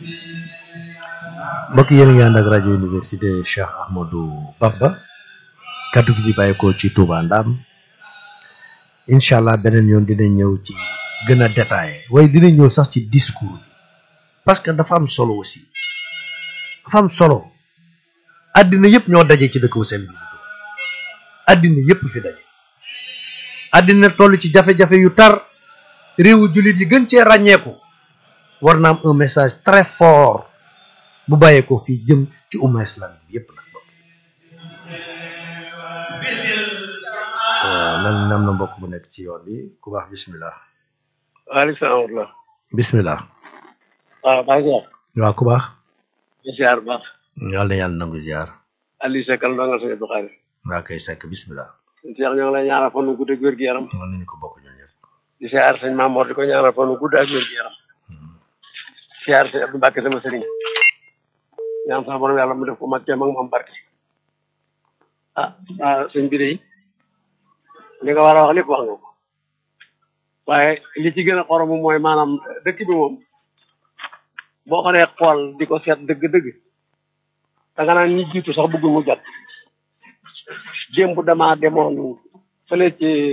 mbokk yéen a ngi ànd ak rajo université Cheikh Ahmadou Bamba kaddu gi di bàyyeekoo ci Touba Ndam incha allah beneen yoon dinañ ñëw ci gën a détaillé waaye dinañ ñëw sax ci discours bi parce que dafa am solo aussi dafa am solo àddina yëpp ñoo daje ci dëkk bu sell bi àddina yëpp fi daje àddina toll ci jafe-jafe yu tar réewu jullit yi gën cee ràññeeku war na am un message très fort bu bàyyeekoo fii jëm ci umma islam bi yëpp nag bokk nan am na mbokk bu nekk ci yoon bi ku baax bismillah waaleykum salaam wa rahmatulah. bismillah waaw maa ngi wax. waaw ku baax di ziar bu baax. yàlla na yàlla nangu ziar Aliou Seck la ndongal sëñ Abdou Khadre. waa kay sekk bismillah Cheikh ñoo ngi lay ñaanal fan wu gudd ak wér gu yaram. mën nañu ko bokk ñun ñëpp di ziar sëñ Mamour di ko ñaanal fan wu gudd ak wér gu yaram. ziar sëñ Abdou Mbacke sama sëriñ. ñaan sama borom yàlla mu def ko mag teem ak moom barke. ah ah sëñ bi de li nga war a wax lépp wax nga ko. waaye li ci gën a xorom mooy maanaam dëkk bi moom boo ko dee xool di ko seet dëgg-dëgg da nga naan ñi jiitu sax bëggul mu jot démb damaa demoon fële ci